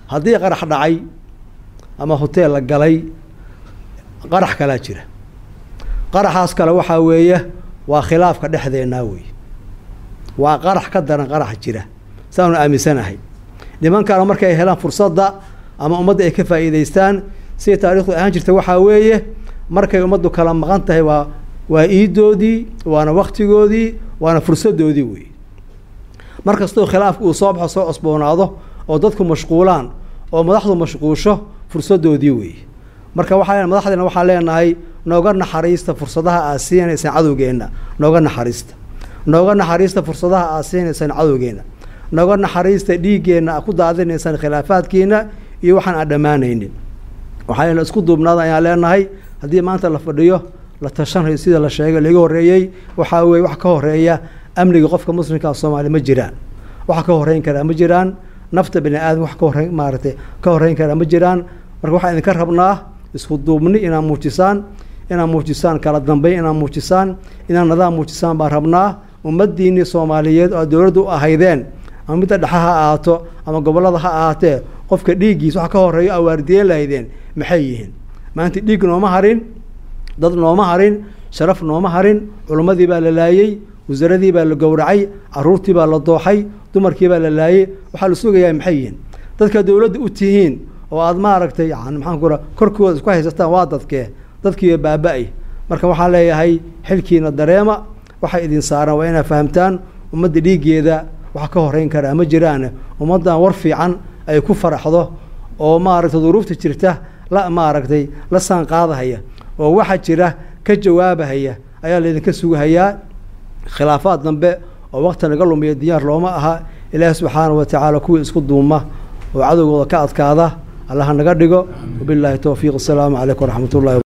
haddii qarax dhacay ama hoteel la galay qarax kalaa jira qaraxaas kale waxaa weeye waa khilaafka dhexdeennaa weeye waa qarax ka daran qaraxa jira saanu aaminsanahay nimankana markay helaan fursadda ama ummadda ay ka faa'iidaystaan siday taarikhdu ahaan jirta waxaa weeye markay ummaddu kala maqan tahay waa waa iidoodii waana waktigoodii waana fursaddoodii weeye mar kastoo khilaafka uu soo baxo soo cosboonaado oo dadku mashquulaan oo madaxdu mashquusho fursaddoodii weeye marka waxaa madaxdeena waxaan leenahay nooga naxariista fursadaha aad siinaysaan cadowgeenna nooga naxariista nooga naxariista fursadaha aad siinaysaan cadowgeenna nooga naxariista dhiiggeenna aad ku daadinaysaan khilaafaadkiina iyo waxaan aan dhammaanaynin waxayna isku duubnaada ayaan leenahay haddii maanta la fadhiyo la tashanayo sida la sheegay laiga horreeyey waxaa weeye wax ka horeeya amniga qofka muslimkaa soomaaliya ma jiraan wax ka horreyn karaa ma jiraan nafta bani aadam wax ka horreyn maaragtay ka horreyn karaa ma jiraan marka waxaan idinka rabnaa isku duubni inaad muujisaan inaad muujisaan kala dambeyn inaad muujisaan inaad nadaam muujisaan baan rabnaa ummaddiinnii soomaaliyeed oo dowladda u ahaydeen ama midda dhexe ha ahaato ama gobollada ha ahaatee qofka dhiiggiis wax ka horreeyo awaardiyeen lahaydeen maxay yihiin maanta dhiig nooma harin dad nooma harin sharaf nooma harin culimmadii baa la laayey wasaaradii baa la gowracay caruurtii baa la dooxay dumarkii baa la laayey waxaa la sugayaa maxay yihiin dadka dowladda u tihiin oo aada maaragtay yani maxaan ku korkooda isku haysataan waa dadkee dadkiiba baaba-ay marka waxaan leeyahay xilkiina dareema waxay idin saaraan waa inaad fahamtaan ummadda dhiiggeeda wax ka horreyn karaa ma jiraane ummaddan war fiican ay ku faraxdo oo maaragtay duruufta jirta la maaragtay la saan qaadahaya oo waxa jira ka jawaabahaya ayaa laydinka sugahayaa khilaafaad dambe oo waqti naga lumiya diyaar looma aha ilaahi subxaana wa tacaala kuwii isku duuma oo cadowgooda ka adkaada allaha naga dhigo wabilaahi towfiiq asalaamu calaykum waraxmat ullahi